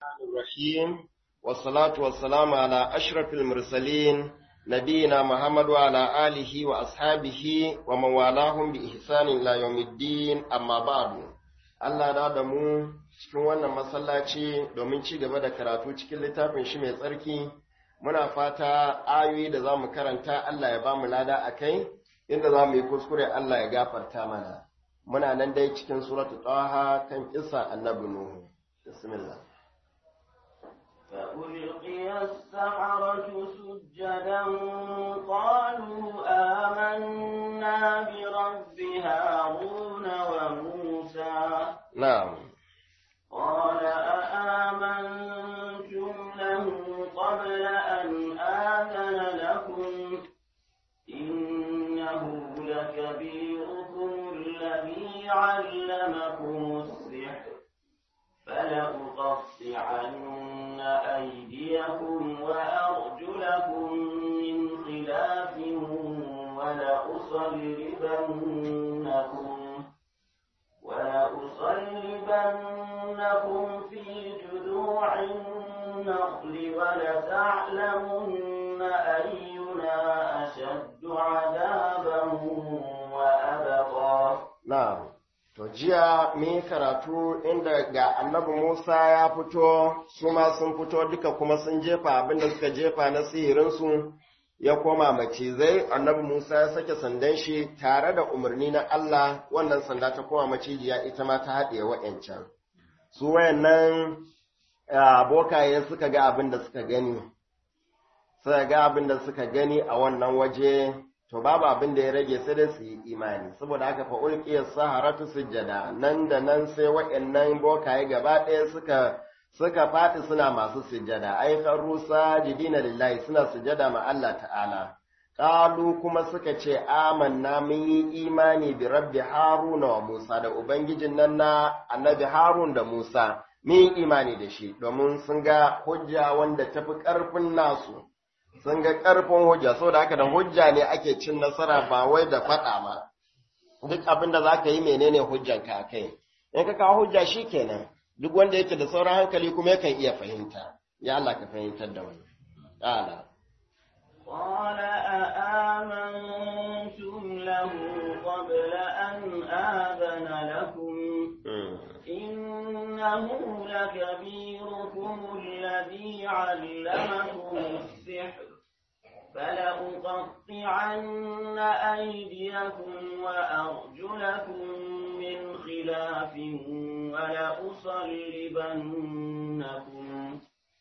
الرحيم والصلاة والسلام على أشرف المرسلين نبينا محمد وعلى آله وأصحابه ومن والاهم بإحسان إلى يوم الدين أما بعد Allah da da mu cikin wannan masallaci domin ci gaba da karatu cikin littafin shi mai tsarki muna fata ayoyi da za mu karanta Allah ya ba mu lada a kai inda za mu yi kuskure Allah ya gafarta mana muna nan dai cikin suratu taha kan kisa annabi nuhu bismillah فألقي السحرة سجدا قالوا آمنا برب هارون وموسى نعم قال أآمنتم له قبل أن آذن لكم إنه لكبيركم الذي علمكم السحر فلأقطعن أيديكم وأرجلكم من خلاف ولأصلبنكم ولأصلبنكم في جذوع النخل ولتعلمن أينا أشد عذابا وأبقى na'am to jiya mun karatu inda ga annabi Musa ya fito su ma sun fito duka kuma sun jefa abinda suka jefa na sihirinsu ya koma macizai annabi Musa ya sake sandan shi tare da umarni na Allah wannan sanda ta koma macijiya ita ma ta haɗe wa'yancan su wayannan abokaye suka ga abin da suka gani suka ga abin da suka gani a wannan waje to babu abin da ya rage sai dai su yi imani saboda haka fa ulqiya saharatu sujjada nan da nan sai wayannan bokaye gaba ɗaya suka suka fadi suna masu sujjada ai rusa jidina lillahi suna sujjada ma Allah ta'ala qalu kuma suka ce amanna mun yi imani bi rabbi haruna wa musa da ubangijin nan na annabi harun da musa mun yi imani da shi domin sun ga hujja wanda tafi ƙarfin nasu sun ga ƙarfin hujja saboda haka da hujja ne ake cin nasara ba wai da faɗa ma duk abin da za ka yi menene hujjanka a kai in ka kawo hujja shi kenan duk wanda yake da sauran hankali kuma yakan iya fahimta ya Allah ka fahimtar da wani ƙala قال أآمنتم له قبل أن آذن لكم إنه لكبيركم الذي علمكم السحر فلأقطعن أيديكم وأرجلكم من خلاف ولأصلبنكم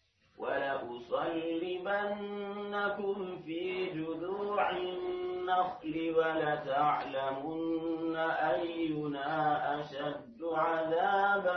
ولأصلبنكم في جذوع النخل ولتعلمن أينا أشد عذابا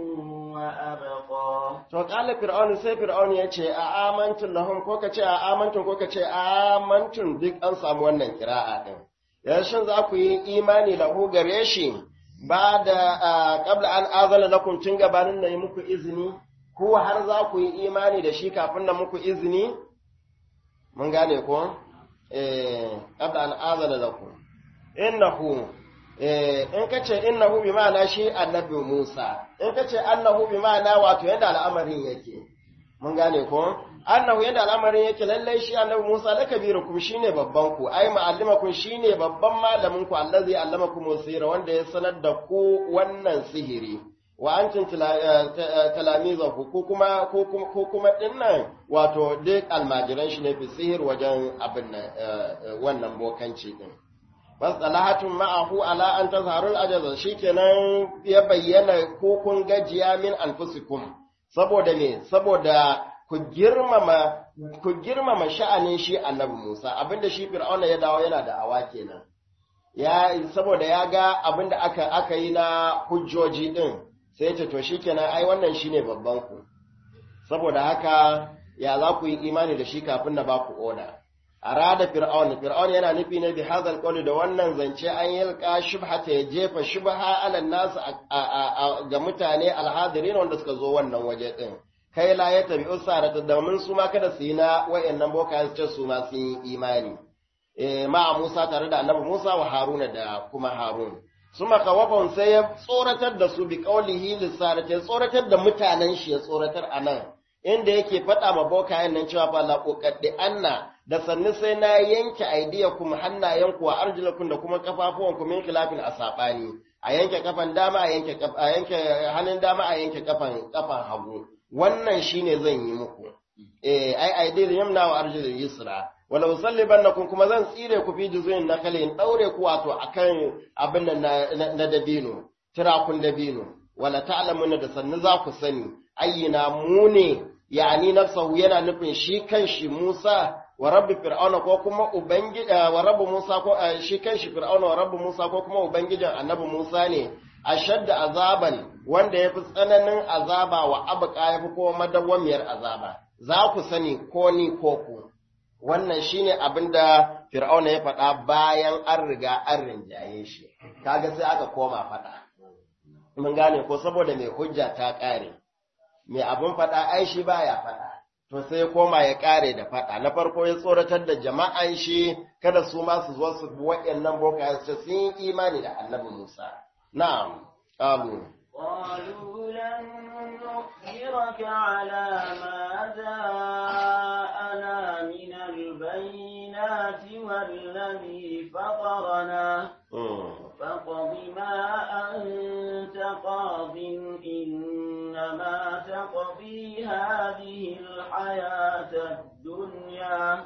وأبقى to kala fir'aunu sai fir'aunu ya ce a amantun lahum ko ka ce a amantun ko ka ce a amantun duk an samu wannan kira'a din yanzu za ku yi imani lahu gare shi ba da qabla an azana lakum tun gabanin na yi muku izini ko har za ku yi imani da shi kafin na muku izini mun gane ko eh qabla an azana lakum innahu in ka ce innahu bi ma'ana shi annabi Musa in ka ce annahu bi ma'ana wato yadda al'amarin yake mun gane ko annahu yadda al'amarin yake lallai shi annabi Musa la kabirukum shine babban ku ai ma'allimakum shine babban malamin ku allazi allamakum sirra wanda ya sanar da ku wannan sihiri wa antum talamizahu ko kuma ko kuma ko kuma dinnan wato duk almajiran shi ne fi sihir wajen abin wannan bokanci din fasalahatun ma'ahu ala an tazharul ajaza shikenan ya bayyana ko kun gajiya min anfusikum saboda me saboda ku girmama ku girmama sha'anin shi annabi Musa abinda shi Fir'auna ya dawo yana da awa kenan ya saboda ya ga abinda aka aka yi na hujjoji din sai ce to shikenan ai wannan shine babban ku saboda haka ya za ku yi imani da shi kafin na ba ku oda arada fir'aun fir'aun yana nufi ne bi hadal qawli da wannan zance an yalka shubhata ya jefa shubha ala nas ga mutane alhadirin wanda suka zo wannan waje din kai la ya tabi usarata domin su ma kada su yi na wayannan boka su ce su ma sun yi imani eh ma Musa tare da annabi Musa wa Haruna da kuma Harun suma kawafan sai ya tsoratar da su bi qaulihi lisarati ya tsoratar da mutanen shi ya tsoratar anan inda yake faɗa ma bokayen nan cewa fa la uqaddi anna da sannu sai na yanke aidiyakum hannayenku wa arjulakum da kuma kafafuwanku min khilafin asabani a yanke kafan dama a yanke a yanke hannun dama a yanke kafan kafan hagu wannan shine zan yi muku eh ai aidil yamna wa arjulul yusra wala usallibannakum kuma zan tsire ku fi juzuin nakali in daure ku wato akan abin nan na dabino tirakun dabino wala ta'lamuna da sannu za ku sani ayyina mu ne yani nafsahu yana nufin shi kanshi Musa wa rabbi fir'auna ko kuma ubangiji wa rabbi Musa ko shi kanshi fir'auna wa rabbi Musa ko kuma ubangijin annabi Musa ne ashadda azaban wanda yafi tsananin azaba wa abqa yafi kuma madawwamiyar azaba za ku sani ko ni ko ku wannan shine abinda fir'auna ya faɗa bayan an riga an rinjaye shi kaga sai aka koma faɗa mun gane ko saboda mai hujja ta ƙare mai abin faɗa ai shi baya faɗa to sai ya koma ya ƙare da faɗa na farko ya tsoratar da jama'an shi kada su ma su zo su waɗannan boka su sun yi imani da annabi Musa na'am qalu قالوا لن نؤثرك على ما جاءنا من البينات والذي فطرنا فاقض ما أنت قاض إنما تقضي هذه الحياة الدنيا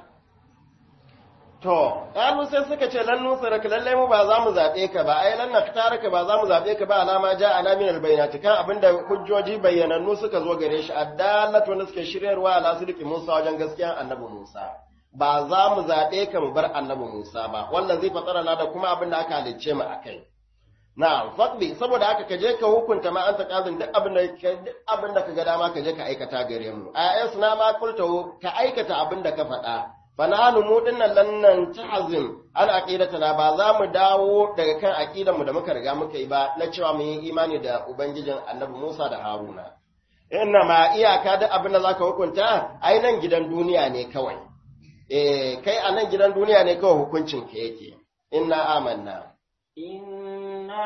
To, ƙalu sai suka ce lan nusaraka lallai mu ba za mu zaɓe ka ba, ai lan naktaraka ba za mu zaɓe ka ba alama ja ana min albayyinati kan abinda hujjoji bayyanannu suka zo gare shi addalatu wanda suke shiryarwa ala sidiki Musa wajen gaskiyan annabi Musa. Ba za mu zaɓe ka mu bar annabi Musa ba, wannan zai fatsara na da kuma abin da aka halicce mu akai. Na'am, faqbi saboda haka ka je ka hukunta ma anta qazin duk abin da duk abin da ka ga dama ka je ka aikata gare mu. Ayas na ma kulta ka aikata abin da ka faɗa. fananu mu dinnan lannan tahzim an aqidatana ba za mu dawo daga kan aqidan mu da muka riga muka yi ba na cewa mu yi imani da ubangijin Annabi Musa da Haruna inna ma iyaka da abin da zaka hukunta ai nan gidan duniya ne kawai eh kai a nan gidan duniya ne kawai hukuncin ka yake inna amanna inna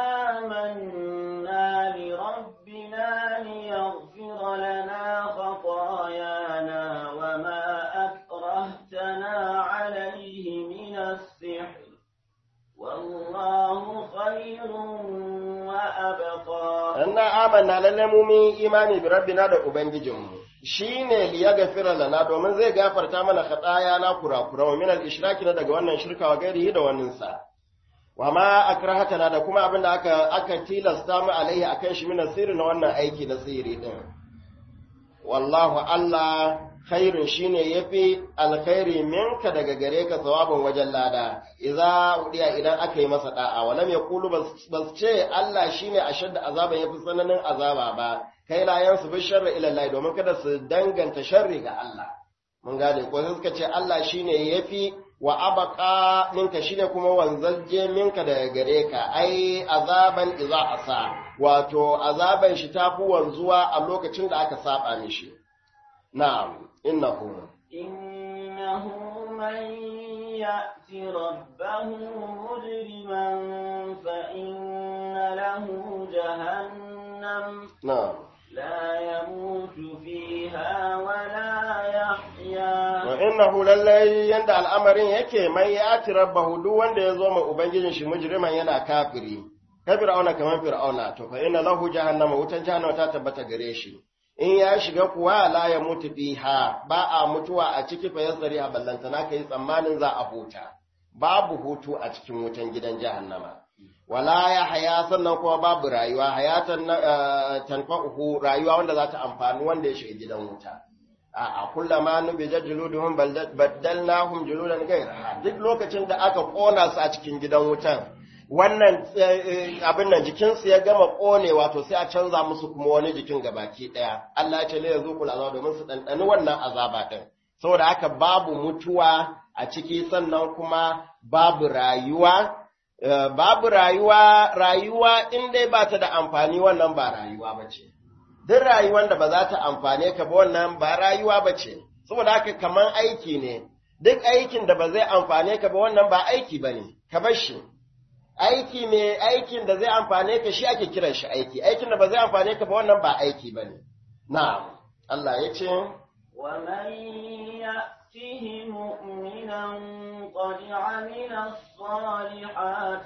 amanna li rabbina liyaghfira lana khatayana wa ma أكرهتنا عليه من السحر والله خير وأبقى أنا آمنا للمؤمن إيماني بربنا da Ubangijinmu shi ne liya gafira lana domin zai gafarta mana khataya na kura-kura min al-ishraki na daga wannan shirka wa gairihi da wannan sa wa ma akrahatana da kuma abin da aka aka tilasta mu alaihi akan shi min sirri na wannan aiki na sirri din wallahu Allah khairun shine yafi alkhairi minka daga gare ka sawabin wajen lada idza udiya idan aka yi masa da'a walam yaqulu bas ce Allah shine ashadda azaban yafi tsananin azaba ba kai la yansu bi sharri ila Allah domin kada su danganta sharri ga Allah mun gane ko sai suka ce Allah shine yafi wa abqa minka shine kuma wanzalje minka daga gare ka ai azaban idza asa wato azaban shi tafi wanzuwa a lokacin da aka saba mishi na'am إنه إنه من يأت ربه مجرما فإن له جهنم نعم لا يموت فيها ولا يحيا وإنه للي يند الأمر yake man yati rabbahu duk wanda ya zo ma ubangijin shi mujriman yana kafiri ka fir'auna kamar fir'auna to fa inna lahu jahannama wutan jahannama ta tabbata gare shi in ya shiga kuwa la ya mutu fiha ba a mutuwa a ciki fa yasari a ballantana kai tsammanin za a huta babu hutu a cikin wutan gidan jahannama wala ya haya sannan kuma babu rayuwa hayatan tanfa'uhu rayuwa wanda za ta amfani wanda ya shiga gidan wuta a a kullama nubija juluduhum baddalnahum juludan ghayra duk lokacin da aka kona su a cikin gidan wutan wannan abin nan jikinsu ya gama ƙone wato sai a canza musu kuma wani jikin gabaki ɗaya Allah ya ce lai zuƙul azaba domin su ɗanɗani wannan azaba ɗin saboda haka babu mutuwa a ciki sannan kuma babu rayuwa babu rayuwa rayuwa in dai ba ta da amfani wannan ba rayuwa ba ce duk rayuwar da ba za ta amfane ka ba wannan ba rayuwa ba ce saboda haka kaman aiki ne duk aikin da ba zai amfane ka ba wannan ba aiki ba ne ka bar shi aiki mai aikin da zai amfane ka shi ake kiran shi aiki aikin da ba zai amfane ka ba wannan ba aiki bane na'am Allah ya ce ومن يأته مؤمنا قد عمل الصالحات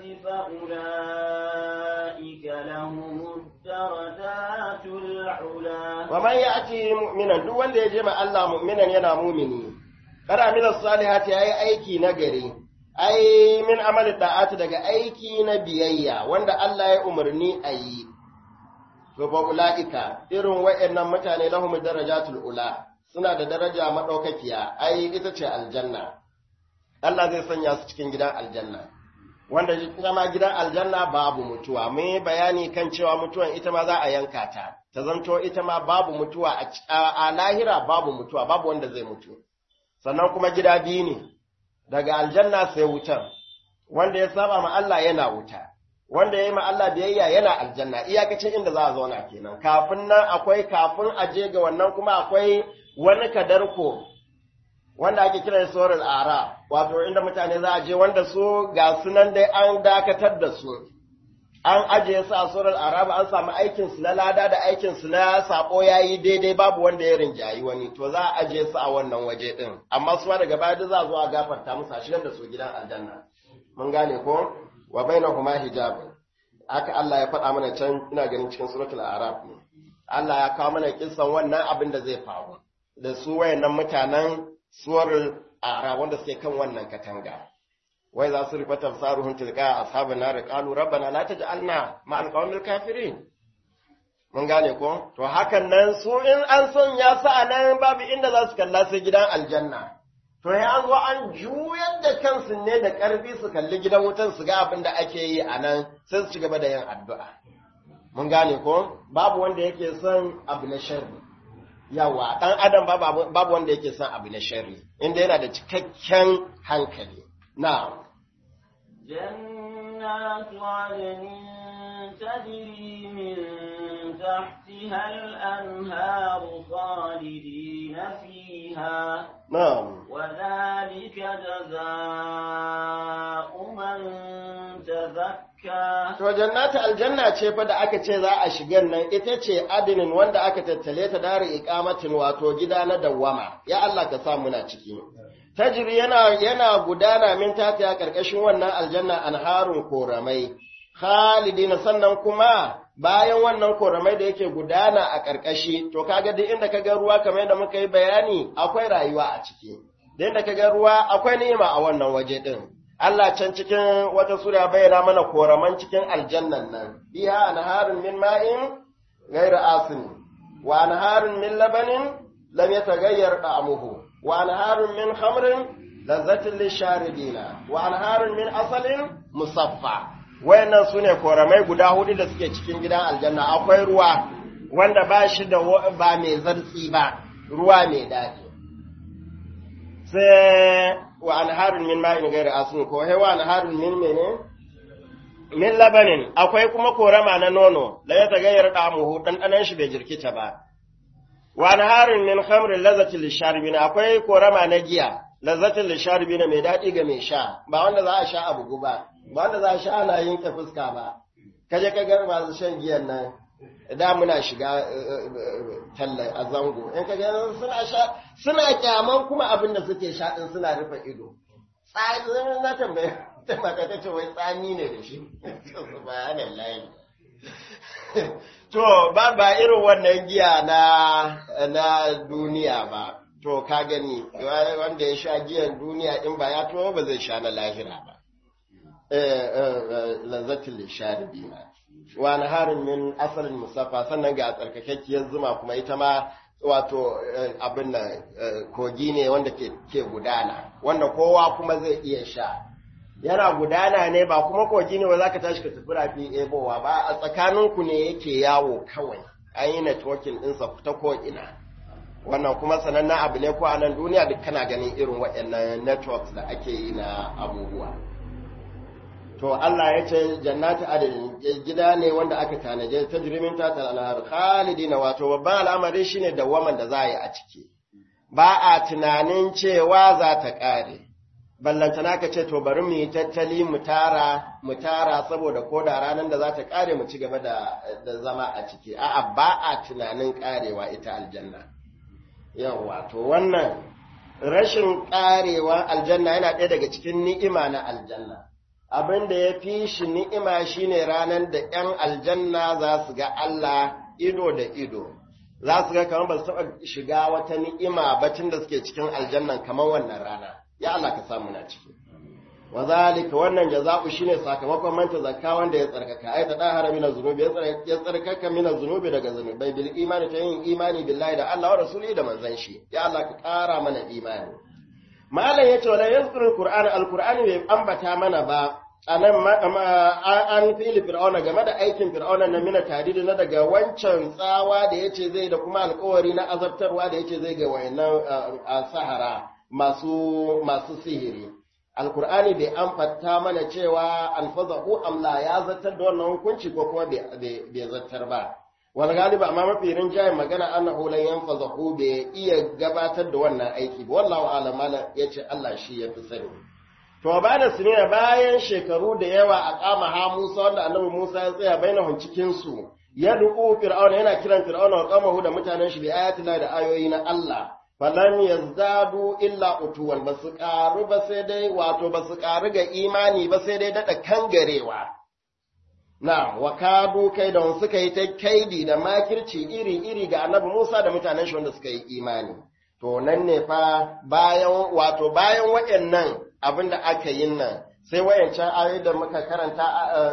فأولئك لهم الدرجات العلا wa man ya'ti mu'minan duk wanda ya je ma Allah mu'minan yana mumini kada amila salihati yayi aiki na gari ai min amali da'ati daga aiki na biyayya wanda Allah ya umarni a yi to fa ulaika irin wayannan mutane lahum darajatul ula suna da daraja madaukakiya ai ita ce aljanna Allah zai sanya su cikin gidan aljanna wanda kuma gidan aljanna babu mutuwa mun yi bayani kan cewa mutuwan ita ma za a yanka ta ta zanto ita ma babu mutuwa a lahira babu mutuwa babu wanda zai mutu sannan kuma gida biyu ne daga aljanna sai wutar wanda ya saba ma Allah yana wuta wanda ya yi ma Allah biyayya yana aljanna iyakacin inda za a zauna kenan kafin nan akwai kafin a je ga wannan kuma akwai wani kadarko wanda ake kira da sauran ara wato inda mutane za a je wanda su ga sunan dai an dakatar da su an ajiye su a sauran araba an samu aikin su na lada da aikin su na sako yayi daidai babu wanda ya rinjayi wani to za a ajiye su a wannan waje din amma su ma daga baya za a zo a gafarta musu a shigar da su gidan aljanna mun gane ko wa bainahuma hijab haka Allah ya faɗa mana can ina ganin cikin suratul araf ne Allah ya kawo mana kissan wannan abin da zai faru da su wayannan mutanen suwar ara wanda suke kan wannan katanga wai za su rufe tafsaruhun tilka ashabin nar qalu rabbana la taj'alna ma alqawmil kafirin mun gane ko to hakan nan su in an son ya sa nan babu inda za su kalla sai gidan aljanna to ya an zo an juyar da kansu ne da karfi su kalli gidan wutan su ga abin da ake yi a nan sai su ci gaba da yin addu'a mun gane ko babu wanda yake son abu na sharri yawa ɗan adam babu wanda yake son abu na sharri inda yana da cikakken hankali na جنات عدن تجري من تحتها الأنهار خالدين فيها na'am وذلك جزاء من تزكى to jannatu aljanna ce fa da aka ce za a shigan nan ita ce adinin wanda aka tattale ta dare iqamatin wato gida na dawwama ya Allah ka sa muna ciki tajri yana yana gudana min tafiya karkashin wannan aljanna anharun koramai khalidina sannan kuma bayan wannan koramai da yake gudana a karkashi to kaga duk inda kaga ruwa kamar yadda muka yi bayani akwai rayuwa a ciki duk inda kaga ruwa akwai ni'ima a wannan waje din Allah can cikin wata sura bayyana mana koraman cikin aljannan nan biha anharun min ma'in ghayra asin wa anharun min labanin lam yataghayyar ta'amuhu wa anharun min khamrin lazzatin lisharibina wa anharun min asalin musaffa wayannan sune koramai guda hudu da suke cikin gidan aljanna akwai ruwa wanda ba shi da ba mai zartsi ba ruwa mai daɗi sai wa anharun min ma'in gairi asin ko he wa anharun min mene min labanin akwai kuma korama na nono la ya tagayyar damuhu dan danan shi bai jirkita ba wa anharun min khamrin lazzatil lisharibina akwai korama na giya lazzatil lisharibina mai dadi ga mai sha ba wanda za a sha abu guba ba wanda za a sha ana yanke fuska ba kaje ka ga masu shan giyan nan da muna shiga talla a zango in ka ga suna sha suna kyaman kuma abin da suke sha din suna rufe ido tsani na tambaye ta mata ta ce wai tsani ne da shi subhanallahi to ba ba irin wannan giya na na duniya ba to ka gani wanda ya sha giyan duniya in ba ya to ba zai sha na lahira ba eh lazzatul sharibina wa naharin min asalin musaffa sannan ga tsarkakakkiyar zuma kuma ita ma wato abin nan kogi ne wanda ke gudana wanda kowa kuma zai iya sha yana gudana ne ba kuma kogi ne ba za ka tashi ka tafi rafi ebowa ba a tsakaninku ne yake yawo kawai an yi networking ɗinsa ta ko'ina wannan kuma sanannen abu ne ko a nan duniya duk kana ganin irin waɗannan networks da ake yi na abubuwa to Allah ya ce jannatu adadin gida ne wanda aka tanaje ta jirimin ta talar khalidina wato babban al'amari shine dawwaman da za a yi a ciki ba a tunanin cewa za ta ƙare ballantana ka ce to bari mu yi tattali mu tara mu tara saboda ko da ranar da za ta kare mu ci gaba da, da zama a ciki a'a ba a tunanin karewa ita aljanna yawa to wannan rashin karewa aljanna yana ɗaya daga cikin ni'ima na aljanna abin da ya fi shi ni'ima shine ranar da ‘yan aljanna za su ga Allah ido da ido za su ga kamar ba su taɓa shiga wata ni'ima bacin da suke cikin aljannan kamar wannan rana ya Allah ka samu na ciki wa zalika wannan jaza'u shine sakamakon manta zakka wanda ya tsarkaka ai ta dahara mina zunubi ya tsarkaka mina zunubi daga zunubai bil imani ta yin imani billahi da Allah wa rasuli da manzon shi ya Allah ka kara mana imani malam yace wala yazkuru qur'ana alqur'ani bai ambata mana ba anan an fili fir'auna game da aikin fir'auna na mina tadidi na daga wancan tsawa da yace zai da kuma alkawari na azabtarwa da yace zai ga wayannan sahara masu masu sihiri alkur'ani bai amfata mana cewa alfazahu amla ya zartar da wannan hukunci ko kuma bai zartar ba wal galiba amma mafi rinjaye magana annahu lan yanfazahu bai iya gabatar da wannan aiki ba wallahu alam mala yace Allah shi ya fi sani to ba da sinina bayan shekaru da yawa a kama ha Musa wanda annabi Musa ya tsaya bainahum cikin su ya duku fir'auna yana kiran fir'auna wa qamahu da mutanen shi bi ayatina da ayoyi na Allah falan yazdadu illa utuwan ba su ƙaru ba sai dai wato ba su ƙaru ga imani ba sai dai daɗa kangarewa na wa kadu kai da suka yi ta kaidi da makirci iri-iri ga annabi Musa da mutanen shi wanda suka yi imani to nan ne fa bayan wato bayan waɗannan abin da aka yi nan sai wayancan ayoyi da muka karanta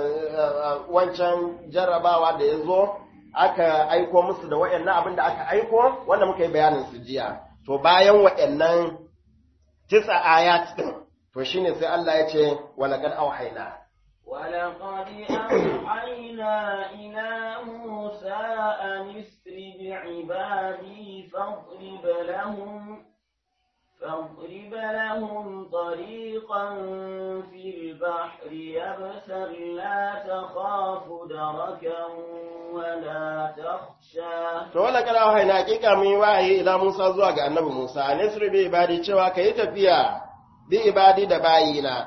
wancan jarrabawa da ya zo aka aiko musu da waɗannan abin da aka aiko wanda muka yi bayanin su jiya to bayan waɗannan tisa ayat din to shine sai Allah ya ce walaqad auhayna ولقد أوحينا إلى موسى أن اسر بعبادي فاضرب لهم فاضرب لهم طريقا في البحر يبسا لا تخاف دركا ولا تخشى to wala kada wahayi hakika mun yi wahayi ila Musa zuwa ga annabi Musa nisri bi ibadi cewa kai tafiya bi ibadi da bayina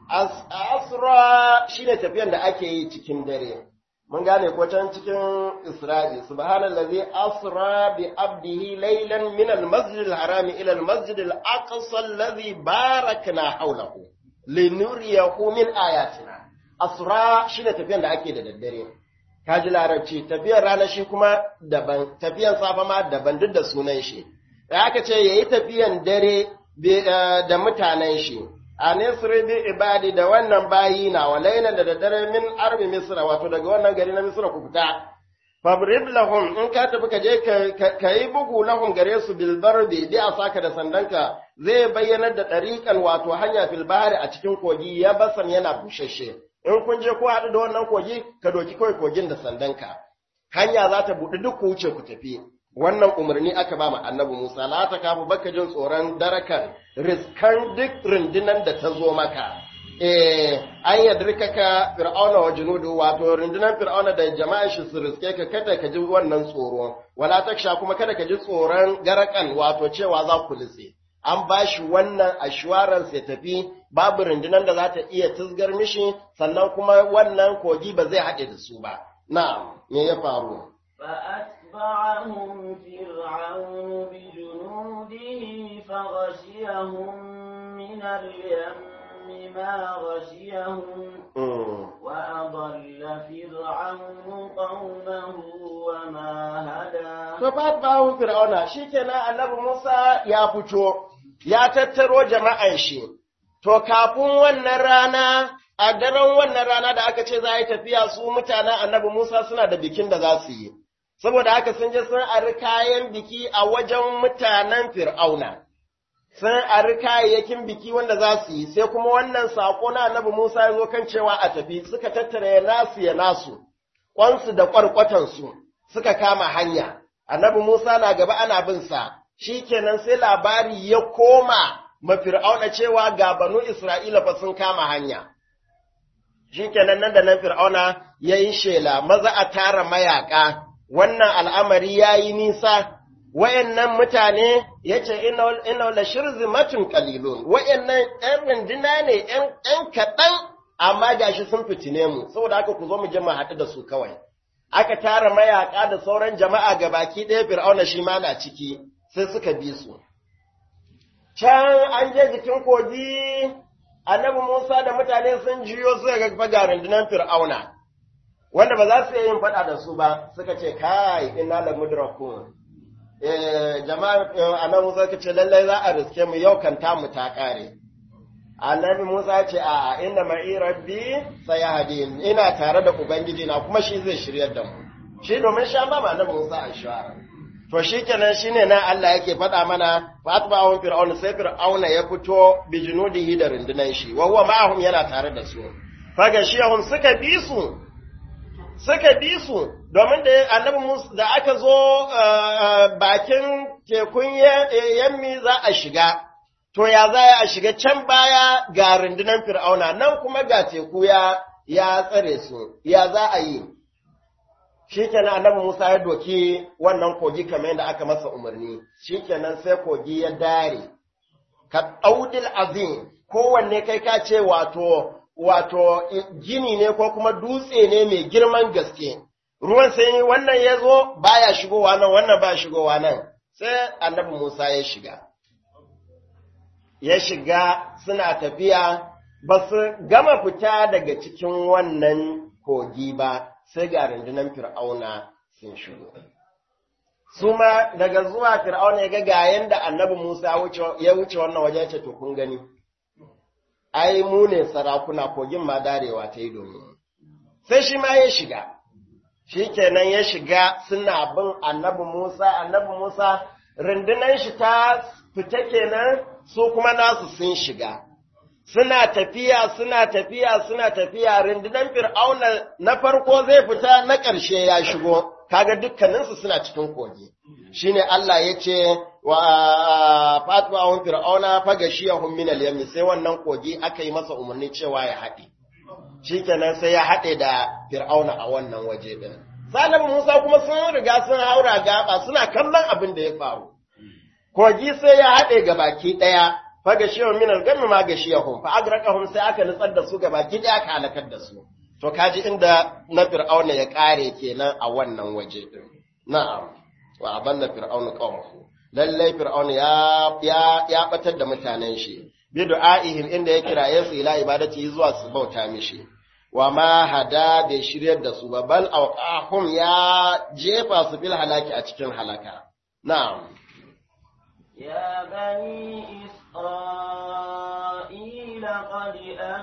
asra shine tafiyan da ake yi cikin dare mun gane ko can cikin Isra'i subhanallazi asra bi abdihi laylan min al-masjid al-haram ila al-masjid al-aqsa alladhi barakna hawlahu linuriyahu min ayatina asra shine tafiyan da ake da daddare kaji larabci tafiyar rana shi kuma daban tafiyan safa ma daban duk da sunan shi da aka ce yayi tafiyan dare da mutanen shi a nisri bi ibadi da wannan bayi na walailan da daddare min arbi misra wato daga wannan gari na misra ku fita fabrib lahum in ka tafi ka je ka yi bugu lahum gare su bil barbi bi asaka da sandanka zai bayyanar da ɗariƙan wato hanya fil bahari a cikin kogi ya basan yana bushashe in kun je ko haɗu da wannan kogi ka doki kawai kogin da sandanka hanya za ta buɗe duk ku wuce ku tafi wannan umarni aka ba mu annabi Musa la ta kafu baka jin tsoron darakan riskan duk rundunan da ta zo maka eh an yadrika ka fir'auna wa junudu wato rundunan fir'auna da jama'a shi su riske ka kada ka ji wannan tsoro wala taksha kuma kada ka ji tsoron garakan wato cewa za ku litse an ba shi wannan assurance ya tafi babu rundunar da za ta iya tuzgar mishi sannan kuma wannan kogi ba zai haɗe da su ba na me ya faru فأتبعهم فرعون بجنوده فغشيهم من اليم ما غشيهم وأضل فرعون قومه وما هدى فأتبعهم فرعون شكنا النبي موسى يا فتو ya tattaro jama'an shi, to kafin wannan rana, a daren wannan rana da aka ce za a yi tafiya su mutanen annabi Musa suna da bikin da za su yi, saboda haka sun je sun ari kayan biki a wajen mutanen Fir'auna, sun ari kayayyakin biki wanda za su yi, sai kuma wannan saƙo na annabi Musa ya zo kan cewa a tafi suka tattara ya nasu ya nasu, ƙwansu da ƙwarƙwatansu suka kama hanya, annabi Musa na gaba ana bin sa. shi kenan sai labari ya koma mafir'auna cewa ga banu Isra'ila fa sun kama hanya. Shi kenan nan da nan fir'auna ya yi shela, maza a tara mayaƙa, wannan al'amari ya yi nisa, wayannan mutane yace inna la shirzimatun qalilun wayannan ɗan runduna ne ɗan kaɗan amma gashi sun fitine mu saboda haka ku zo mu je mu haɗu da su kawai aka tara mayaka da sauran jama'a ga baki ɗaya fir'auna shi ma na ciki sai suka bi su can an je jikin kogi annabi Musa da mutane sun jiyo suka ga faga rundunar fir'auna wanda ba za su iya yin faɗa da su ba suka ce kai inna la mudrakun eh jama'a annabi Musa ka ce lallai za a riske mu yau kan mu ta kare annabi Musa ce a inda ma'i rabbi sayahdin ina tare da ubangiji na kuma shi zai shiryar da mu shi domin sha ba annabi Musa a shawara to shikenan shine nan Allah yake faɗa mana fatba'un fir'aun sai fir'auna ya fito bi junudihi da rundunan shi wa huwa ma'ahum yana tare da su faga shiyahum suka bi su suka bi su domin da annabi Musa da aka zo bakin tekun yammi za a shiga to ya za a shiga can baya ga rundunar fir'auna nan kuma ga teku ya ya tsare su ya za a yi shikenan annabi Musa ya doki wannan kogi kamar yadda aka masa umarni shikenan sai kogi ya dare ka daudil azim kowanne kai ka ce wato wato gini ne ko kuma dutse ne mai girman gaske ruwan sai wannan ya zo baya shigowa nan wannan ba shigowa nan sai annabi Musa ya shiga ya shiga suna tafiya ba su gama fita daga cikin wannan kogi ba sai ga rundunar fir'auna sun shigo su ma daga zuwa fir'auna ya ga ga yanda annabi Musa ya wuce wannan waje ce to kun gani ai mu ne sarakuna kogin ma darewa ta yi domin sai shi ma ya shiga shi kenan ya shiga suna bin annabi Musa annabi Musa rundunar shi ta fita kenan su kuma nasu sun shiga suna tafiya suna tafiya suna tafiya rundunar fir'auna na farko zai fita na ƙarshe ya shigo kaga dukkaninsu suna cikin kogi shine Allah ya ce wa fatwa fir'auna fagashiyahum min al-yam sai wannan kogi aka yi masa umarni cewa ya haɗe shikenan sai ya haɗe da fir'auna a wannan waje din Salihu Musa kuma sun riga sun haura gaba suna kallon abin da ya faru kogi sai ya haɗe ga baki ɗaya faga shiyahun minar gami ma ga shiyahun fa agrakahum sai aka nutsar da su ga baki ɗaya aka halakar da su to kaji inda na fir'auna ya ƙare kenan a wannan waje ɗin na'am wa abanna fir'auna qawmuhu lallai fir'auna ya ya ya batar da mutanen shi bi du'aihim inda ya kiraye su ila ibadati zuwa su bauta mishi wa ma hada bai shiryar da su ba bal awqahum ya jefa su fil halaki a cikin halaka na'am يا بني إسرائيل قد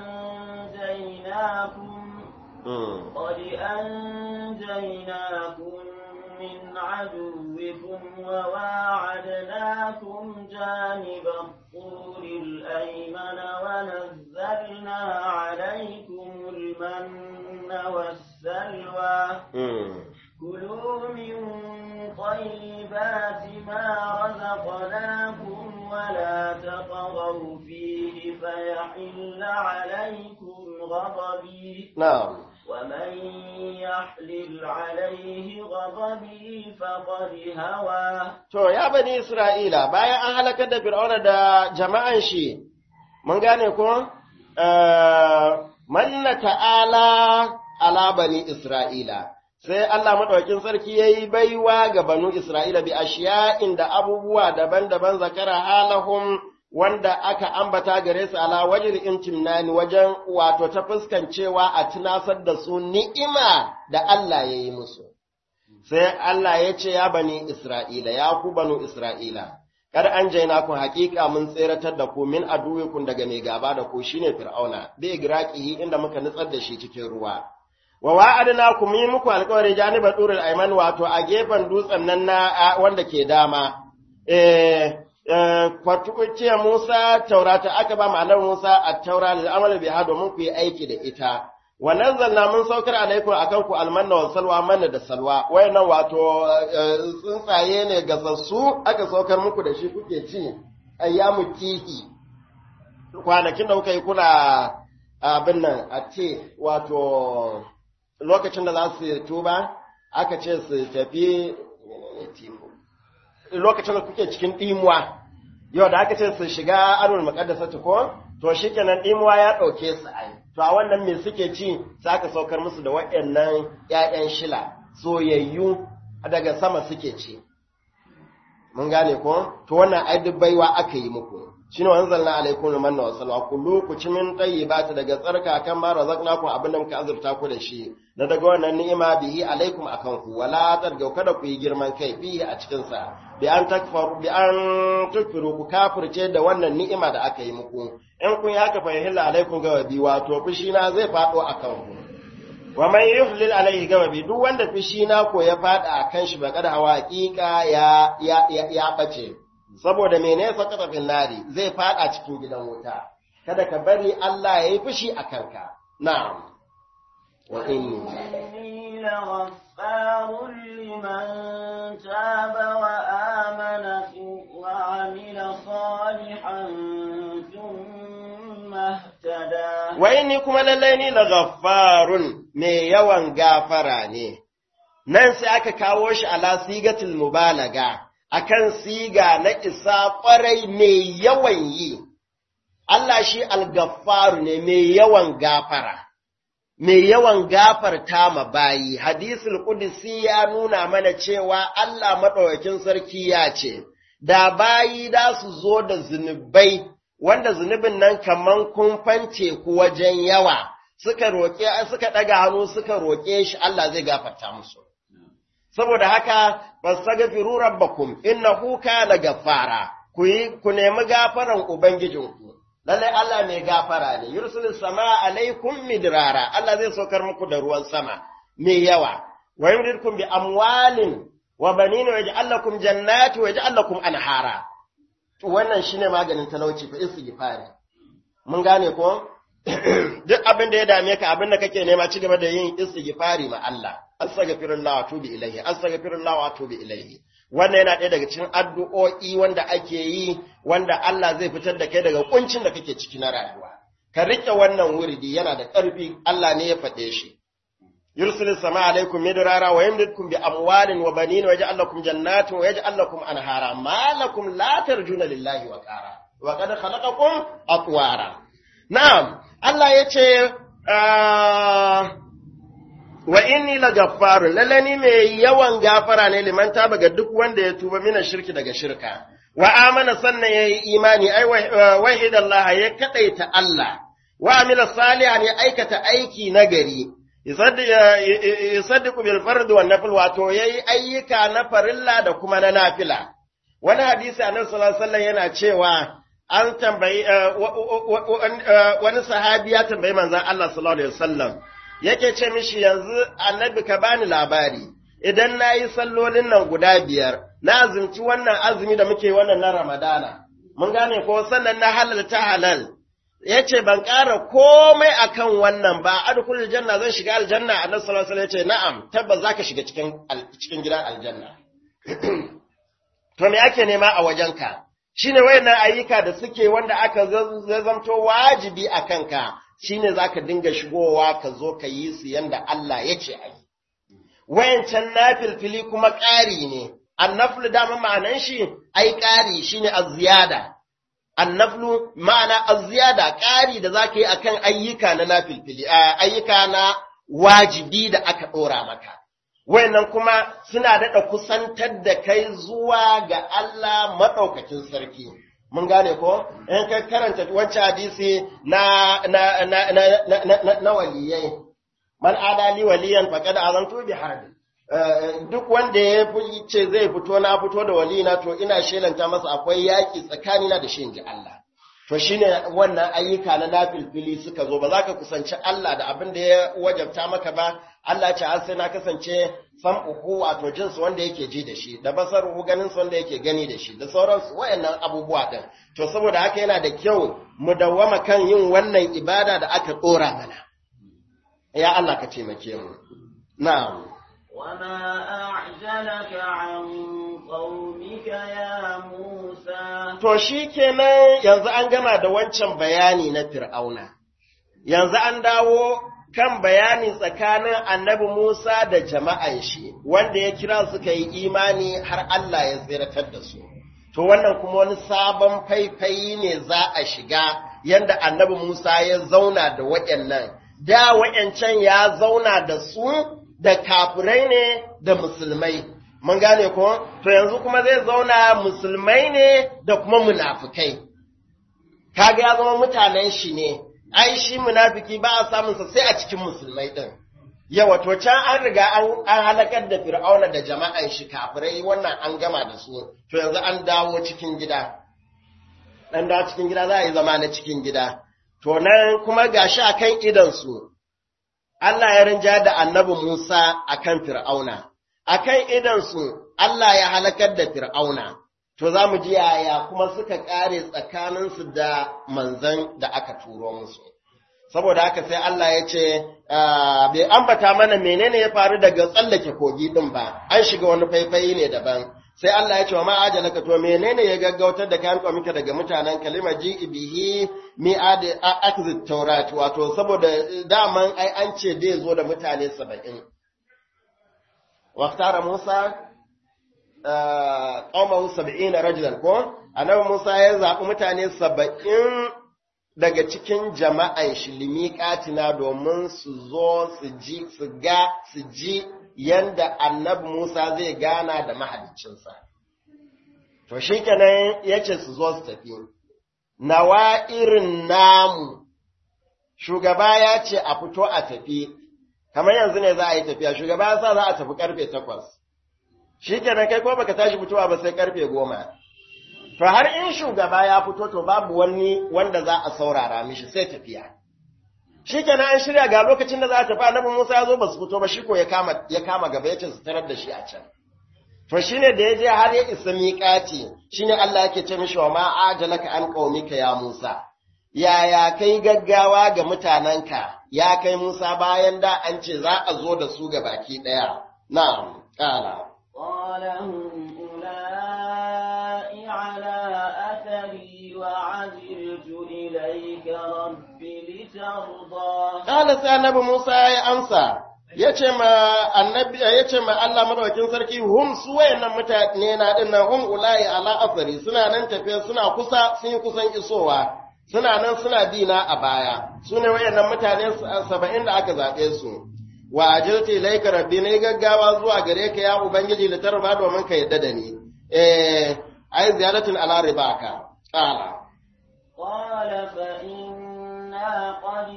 أنجيناكم قد أنجيناكم من عدوكم وواعدناكم جانب الطور الأيمن ونزلنا عليكم المن والسلوى كلوا من طيبات ما رزقناكم ولا تطغوا فيه فيحل عليكم غضبي na'am ومن يحلل عليه غضبي فقد هوى To, ya bani Isra'ila, bayan an halakar da Fir'auna da jama'an shi, mun gane ko? Manna ta'ala ala bani Isra'ila, sai Allah maɗaukin sarki ya yi baiwa ga banu Isra'ila bi ashiya inda abubuwa daban-daban zakara halahum wanda aka ambata gare su ala wajen imtimnani wajen wato ta fuskancewa a tunasar da su ni'ima da Allah ya yi musu. sai Allah ya ce ya bani Isra'ila, ya ku banu Isra'ila, kar an jaina ku hakika mun tseratar da ku min aduwikun daga mai gaba da ku shine Fir'auna, bai giraƙihi inda muka nutsar da shi cikin ruwa. Wa wa'adna ku yi muku alƙawari janiba durul aiman wato a gefen dutsen nan na wanda ke dama. Eh, kwatukuciya Musa taurata aka ba ma'anar Musa a taura da amal biha domin ku yi aiki da ita. wa nazzalna mun saukar alaikum akan ku almanna wa salwa manna da salwa wayannan wato tsuntsaye ne gasassu aka saukar muku da shi kuke ci ayyamu kihi kwanakin da kuka yi kuna abin nan a ce wato lokacin da za su tuba aka ce su tafi lokacin da kuke cikin ɗimuwa yau da aka ce su shiga arul muqaddasati ko to shikenan ɗimuwa ya ɗauke su ai to a wannan me suke ci sai aka saukar musu da waɗannan ƴaƴan shila soyayyu daga sama suke ci mun gane ko to wannan ai duk baiwa aka yi muku shine wanzalna alaikum manna wa salwa kullu ku ci min tayyibati daga tsarka kan ma razaqnakum abin da muka azurta ku da shi na daga wannan ni'ima bihi alaikum akan ku wala targau kada ku yi girman kai bihi a cikin sa bi an takfaru bi an tukfiru ku kafirce da wannan ni'ima da aka yi muku in kun yi haka fa yahilla alaikum gawabi wato fushi na zai fado akan ku wa man yuhlil alaihi gawabi duk wanda fushi na ko ya fada akan shi ba kada hawa hakika ya ya ya bace saboda mene sakata fil nari zai fada cikin gidan wuta kada ka bari Allah ya yi fushi a kanka na'am wa inni إني لغفار لمن تاب وآمن وعمل صالحا ثم اهتدى wa inni kuma lallai ni la ghaffarun mai yawan gafara ne nan sai aka kawo shi ala sigatul mubalaga akan siga na isa kwarai mai yawan yi Allah shi al-gaffaru ne mai yawan gafara mai yawan gafarta ma bayi hadisul qudsi ya nuna mana cewa Allah madaukakin sarki ya ce da bayi da su zo da zunubai wanda zunubin nan kaman kumfan teku wajen yawa suka roƙe suka ɗaga hannu suka roƙe shi Allah zai gafarta musu saboda haka fastaghfiru rabbakum innahu kana gaffara ku yi ku nemi gafaran ubangijinku lalle Allah mai gafara ne yursilis sama alaikum midrara Allah zai saukar muku da ruwan sama mai yawa wa yumdidkum bi amwalin wa banin wa yaj'al lakum jannati wa yaj'al lakum anhara to wannan shine maganin talauci fa istighfari mun gane ko duk abin da ya dame ka abin da kake nema ci gaba da yin istighfari ma Allah astaghfirullah wa atubu ilaihi astaghfirullah wa atubu ilaihi wannan yana ɗaya daga cikin addu'o'i wanda ake yi wanda Allah zai fitar da kai daga kuncin da kake ciki na rayuwa ka rike wannan wuridi yana da ƙarfi Allah ne ya faɗe shi yursilu sama alaikum midrara wa yamdidkum bi amwalin wa banin wa yaj'al lakum jannatin wa yaj'al lakum anhara ma lakum la tarjuna lillahi wa qara wa qad khalaqakum atwara na'am Allah yace wa inni la gaffarun lalle ni mai yawan gafara ne liman taba ga duk wanda ya tuba mina shirki daga shirka wa amana sannan yayi imani ai wahidallah ya kadaita Allah wa amila salihan ya aikata aiki nagari yusaddiqu bil fard wan nafil wato yayi ayyuka na farilla da kuma na nafila wani hadisi annabi sallallahu alaihi wasallam yana cewa an tambayi wani sahabi ya tambayi manzon Allah sallallahu alaihi wasallam yake ce mishi yanzu annabi ka bani labari idan na yi sallolin nan guda biyar na azumci wannan azumi da muke wannan na ramadana mun gane ko sannan na halalta halal ya ce ban ƙara komai akan wannan ba adkhulul janna zan shiga aljanna annabi sallallahu alaihi wasallam ya ce na'am tabbas zaka shiga cikin cikin gidan aljanna to me ake nema a wajenka shine wayannan ayyuka da suke wanda aka zamto wajibi a kanka shine zaka dinga shigowa ka zo ka yi su yanda Allah ya ce ayi wayancan nafilfili kuma ƙari ne annaflu dama ma'anan shi ai ƙari shine az-ziyada annaflu ma'ana az-ziyada ƙari da zaka yi akan ayyuka na nafilfili ayyuka na wajibi da aka dora maka wayannan kuma suna daɗa kusantar da kai zuwa ga Allah maɗaukakin sarki. Mun gane ko? In ka karanta wancan hadisi na, na, na, na, na, na, na waliyai, man adali waliyan faƙad azantu bi harbi. duk wanda ya ce zai fito na fito da walina to ina shelanta masa akwai yaƙi tsakanina da shi inji Allah. To shine wannan ayyuka na nafilfili suka zo ba za ka kusanci Allah da abin da ya wajabta maka ba Allah ce har sai na kasance sam'uhu wato jinsu wanda yake ji da shi da basaruhu ganin wanda yake gani da shi da sauransu wayannan abubuwa din to saboda haka yana da kyau mu dawwama kan yin wannan ibada da aka dora mana ya Allah ka taimake mu na'am وما أعجلك عن قومك يا موسى to shikenan yanzu an gama da wancan bayani na fir'auna yanzu an dawo kan bayani tsakanin annabi Musa da jama'an shi wanda ya kira suka yi imani har Allah ya tsiratar da su to wannan kuma wani sabon faifayi ne za a shiga yanda annabi Musa ya zauna da waɗannan da waɗancan ya zauna da su da kafirai ne da musulmai mun gane ko to yanzu kuma zai zauna musulmai ne da kuma munafukai kaga ya zama mutanen shi ne ai shi munafiki ba a samun sa sai a cikin musulmai din yawa to can an riga an halakar da fir'auna da jama'an shi kafirai wannan an gama da su to yanzu an dawo cikin gida dan dawo cikin gida za a yi zama na cikin gida to nan kuma gashi akan idan su Allah ya rinja da annabi Musa akan fir'auna akan idan su Allah ya halakar da fir'auna to za mu ji yaya kuma suka ƙare tsakaninsu da manzan da aka turo musu. Saboda haka sai Allah ya ce, bai ambata mana menene ya faru daga tsallake kogi ɗin ba, an shiga wani faifayi ne daban. Sai Allah ya ce wa ma'aja ka to menene ya gaggautar da kayan kwamika daga mutanen kalima ji ibihi mi akzit taurat wato saboda daman ai an ce dai zo da mutane saba'in. Waktara Musa ƙaumahu saba'in rajulan ko annabi Musa ya zaɓi mutane saba'in daga cikin jama'an shi limiƙatina domin su zo su ji su ga su ji yanda annabi Musa zai gana da mahaliccinsa. To shi kenan ya ce su zo su tafi. Nawa irin namu, shugaba ya ce a fito a tafi, kamar yanzu ne za a yi tafiya, shugaba ya sa za a tafi karfe takwas. shi kenan kai ko baka tashi fitowa ba sai karfe goma. To har in shugaba ya fito to babu wani wanda za a saurara mishi sai tafiya. Shi kenan an shirya ga lokacin da za a tafi annabi Musa ya zo ba su fito ba shi ko ya kama ya kama gaba ya ce su tarar da shi a can. To shine da ya je har ya isa miƙati shine Allah yake ce mishi wa ma ajalaka an qaumika ya Musa. Yaya kai gaggawa ga mutanenka ya kai Musa bayan da an ce za a zo da su ga baki ɗaya. Na'am, ƙara. قال هم أولئك على أثري وعجلت إليك رب لترضى Kala sai annabi Musa ya amsa, ya ce ma annabi ya ce ma Allah madaukakin sarki hum su wayannan mutane na din nan hum ulai ala asari suna nan tafe suna kusa sun yi kusan isowa suna nan suna dina a baya su ne wayannan mutane saba'in da aka zaɓe su wa ajilta ilaika rabbi ne gaggawa zuwa gare ka ya ubangiji da tarba domin ka yadda da ni eh ai ziyaratun ala ribaka qala قال فإنا قد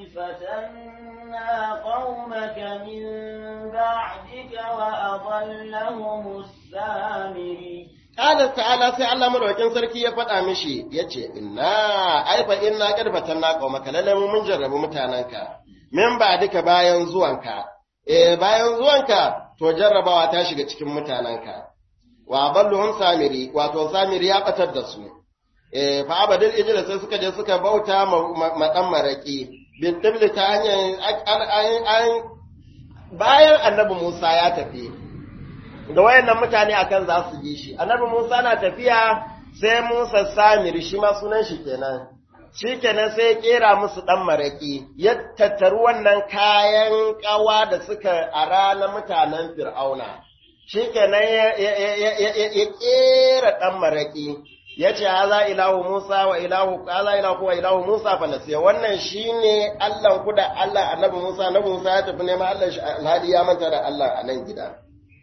فتنا قومك من بعدك وأضلهم السامري qala ta'ala sai Allah madaukakin sarki ya faɗa mishi yace inna ai fa inna qad fatanna qaumaka lalle mun jarrabu mutananka min ba duka bayan zuwanka eh bayan zuwanka to jarrabawa ta shiga cikin mutananka wa balluhum samiri wato samiri ya batar da su eh fa abadul ijla sai suka je suka bauta ma dan maraki bin dibli ta hanyar bayan annabi Musa ya tafi da wayannan mutane akan za su bi shi annabi Musa na tafiya sai Musa samiri shi ma sunan shi kenan shi kenan sai ya kera musu ɗan maraƙi, ya tattaru wannan kayan ƙawa da suka ara na mutanen fir'auna, shi kenan ya kera ɗan maraƙi, ya ce, Haza ilahu Musa wa ilahu, haza ilahu wa ilahu Musa fa nasiya, wannan shi ne Allahn ku da Allah annabi Musa, annabi Musa ya tafi neman Allah shi alhali ya manta da Allah a nan gida.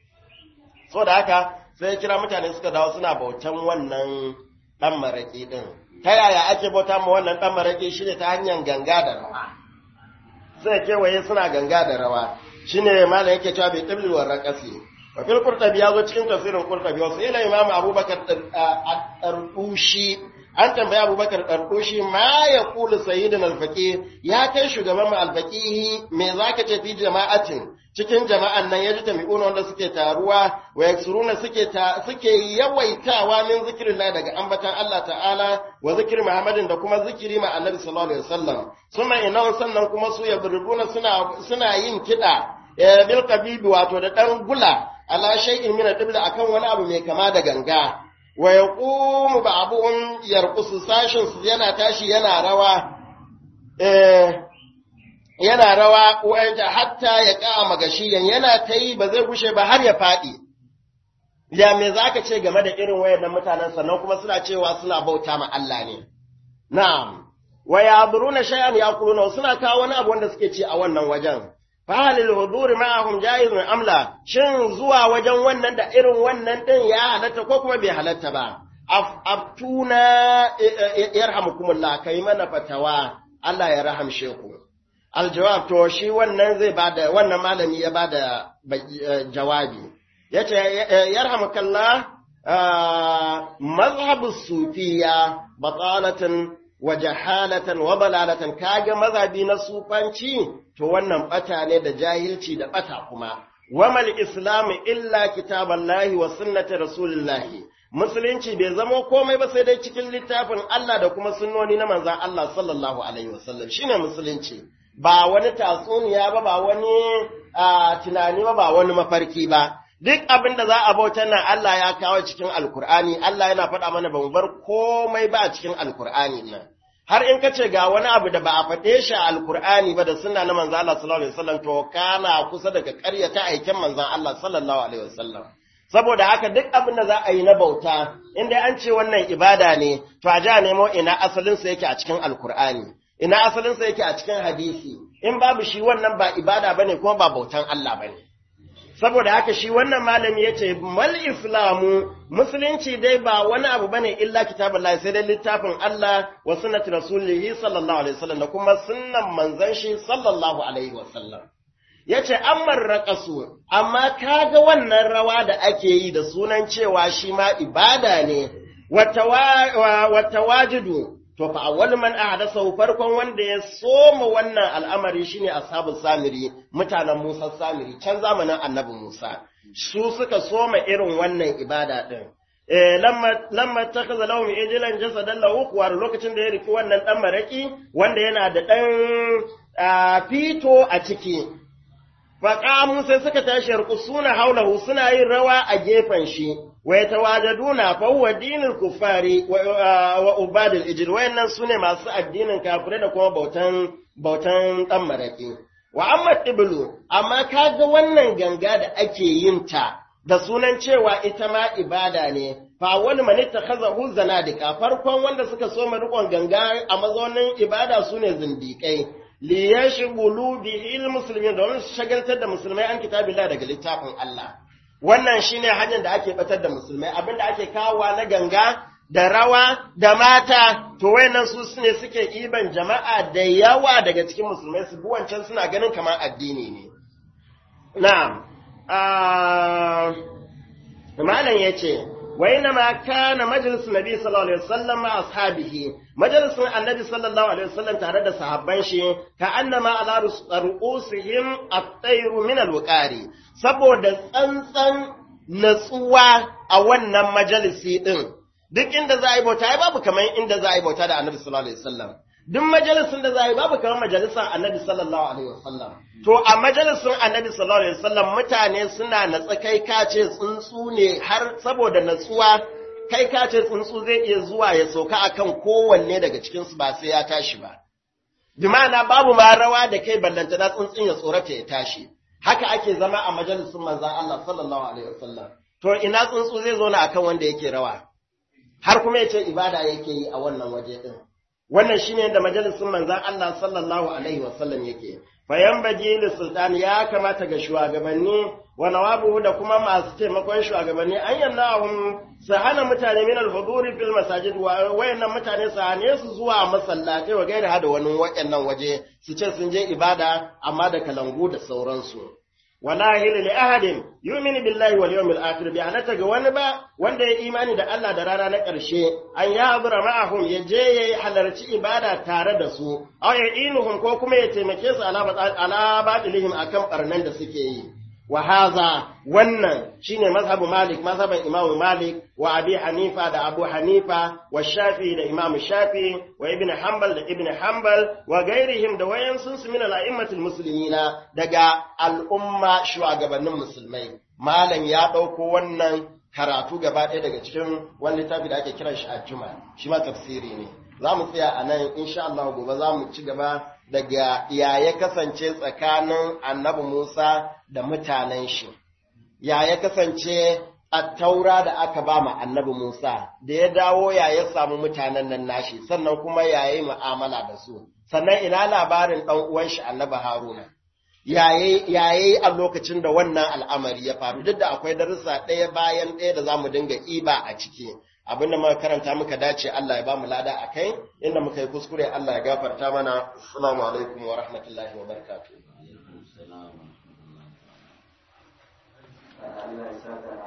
So da haka, sai ya kira mutane suka dawo suna bautan wannan ɗan maraƙi ɗin. ta yaya ake bauta ma wannan ɗan maraƙi shi ne ta hanyar ganga da rawa sai kewaye suna ganga da rawa shi ne malam yake cewa bai ɗabli wa raƙasi wa fil qurtabi ya zo cikin tafsirin qurtabi wasu ila imamu abubakar ɗarɗushi an tambayi abubakar ɗarɗushi ma ya kulu sayyidin alfaƙi ya kai shugaban mu alfaƙihi me za ka ce fi jama'atin cikin jama'an nan ya ji tami'una wanda suke taruwa wa yaksuruna suke ta suke yawaitawa min zikirin daga ambatan Allah ta'ala wa zikirin Muhammadin da kuma zikiri ma Annabi sallallahu alaihi wasallam suma ina sannan kuma su yabrubuna suna suna yin kida bil qabibi wato da dan gula ala shay'in min ad akan wani abu mai kama da ganga wa yaqumu ba'dhum yarqusu sashin su yana tashi yana rawa eh yana rawa wanda hatta ya ƙa magashiyan yana ta yi ba zai gushe ba har ya faɗi. Ya me za ka ce game da irin wayannan mutanen sannan kuma suna cewa suna bauta ma Allah ne. Na'am, wa ya buruna shay'an ya kuluna suna kawo wani abu wanda suke ci a wannan wajen. Fahalil huduri ma'ahum jaizun amla shin zuwa wajen wannan da irin wannan din ya halatta ko kuma bai halatta ba. Aftuna yarhamukumullah kai mana fatawa Allah ya rahamshe ku. Aljawab to shi wannan zai bada wannan malami ya bada jawabi. Yace yarhamukallah mazhabu sufiya batalatan wa jahalatan wa balalatan kaga mazhabi na sufanci to wannan bata ne da jahilci da bata kuma. Wamal islamu illa kitaballahi wa sunnati rasulillahi. musulunci bai zamo komai ba sai dai cikin littafin Allah da kuma sunnoni na manzan Allah sallallahu alaihi wasallam shine musulunci ba wani tatsuniya ba ba wani tunani ba ba wani mafarki ba duk abin da za a bautar nan Allah ya kawo cikin alkur'ani Allah yana faɗa mana ba mu bar komai ba a cikin alkur'ani nan har in ka ce ga wani abu da ba a faɗe shi a alkur'ani ba da sunna na manzan Allah sallallahu alaihi wasallam to kana kusa daga ƙaryata aikin manzan Allah sallallahu alaihi wasallam saboda haka duk abin da za a yi na bauta inda an ce wannan ibada ne to a ja nemo ina asalinsa yake a cikin alkur'ani ina asalinsa yake a cikin hadisi in babu shi wannan ba ibada bane kuma ba bautan Allah bane saboda haka shi wannan malami yace mal islamu musulunci dai ba wani abu bane illa kitabullahi sai dai littafin Allah wa sunnati rasulihi sallallahu alaihi wasallam da kuma sunnan manzon shi sallallahu alaihi wasallam ya ce an marraka su, amma kaga wannan rawa da ake yi da sunan cewa shi ma ibada ne, wata wajidu, to fa awwal man ahdasa farkon wanda ya soma wannan al'amari shine ashabul samiri mutanen Musa samiri can zamanin annabi Musa su suka soma irin wannan ibada din eh lamma lamma takaza lahum ijlan jasadan lahu kuwar lokacin da ya riki wannan dan maraki wanda yana da dan fito a ciki faƙamu sai suka tashi suna haulahu suna yin rawa a gefen shi, wa ya tawajaduna fawwa dinin kufari wa ubadil ijil, wayannan su ne masu addinin kafirai da kuma bautan bautan ɗan maraƙi. Wa amma ɗibulu, amma kaga wannan ganga da ake yin ta da sunan cewa ita ma ibada ne, fa wani mani ta kaza zanadika farkon wanda suka so riƙon ganga a mazaunin ibada su ne zindiƙai. liyashghulu bihil muslimin domin su shagaltar da musulmai an kitabillah daga littafin Allah wannan shine hanyar da ake batar da musulmai abinda ake kawowa na ganga da rawa da mata to wayannan su ne suke iban jama'a da yawa daga cikin musulmai su bi wancan suna ganin kamar addini ne na'am malam yace وإنما كان مجلس النبي صلى الله عليه وسلم مع أصحابه مجلس النبي صلى الله عليه وسلم تارد صحابان شي كأنما على رؤوسهم الطير من الوقاري saboda tsantsan natsuwa a wannan majalisi din duk inda za a yi bauta ai babu kamar inda za a yi bauta da annabi sallallahu alaihi wasallam duk majalisin da za a yi babu kamar majalisar annabi sallallahu alaihi wasallam to a majalisin annabi sallallahu alaihi wasallam mutane suna natsa kai kace tsuntsu ne har saboda natsuwa kai kace tsuntsu zai iya zuwa ya sauka akan kowanne daga cikin su ba sai ya tashi ba bi ma'ana babu ma rawa da kai ballanta da tsuntsun ya tsorata ya tashi haka ake zama a majalisin manzon Allah sallallahu alaihi wasallam to ina tsuntsu zai zo na akan wanda yake rawa har kuma yace ibada yake yi a wannan waje din wannan shine da majalisin manzon Allah sallallahu alaihi wasallam yake fayan baji sultan ya kamata ga shugabanni wa nawabuhu da kuma masu taimakon shugabanni an yannahum su hana mutane min al-huduri fil masajid wa wayannan mutane su hane su zuwa masallatai wa gaira hada wani wayannan waje su ce sun je ibada amma da kalangu da sauransu wala hila li ahadin yu'minu billahi wal yawmil akhir bi anata ga wani ba wanda ya imani da Allah da rana na ƙarshe an ya abura ma'ahum ya je ya halarci ibada tare da su aw ya inuhum ko kuma ya taimake su ala ala badilihim akan barnan da suke yi wa haza wannan shine mazhabu malik mazhaban imamu malik wa abi hanifa da abu hanifa wa shafi da imamu shafi wa ibn hanbal da ibn hanbal wa gairihim da wayan sun su min al'immatul muslimina daga al'umma shugabannin musulmai malam ya dauko wannan karatu gaba ɗaya daga cikin wani littafi da ake kiran shi a juma shi ma tafsiri ne za mu tsaya a nan insha Allah gobe za mu ci gaba daga ya ya kasance tsakanin annabi Musa da mutanen shi, ya ya kasance a taura da aka ba ma annabi Musa, da ya dawo ya ya samu mutanen nan nashi, sannan kuma ya yi mu'amala da su, sannan ina labarin ɗan uwan shi annabi Haruna. yayi a lokacin da wannan al'amari ya faru duk da akwai darussa ɗaya bayan ɗaya da za mu dinga iba a ciki abinda muka karanta muka dace Allah ya ba mu lada a kai inda muka yi kuskure Allah ya gafarta mana assalamu alaikum wa rahmatullahi wa barakatuh Allah ya saka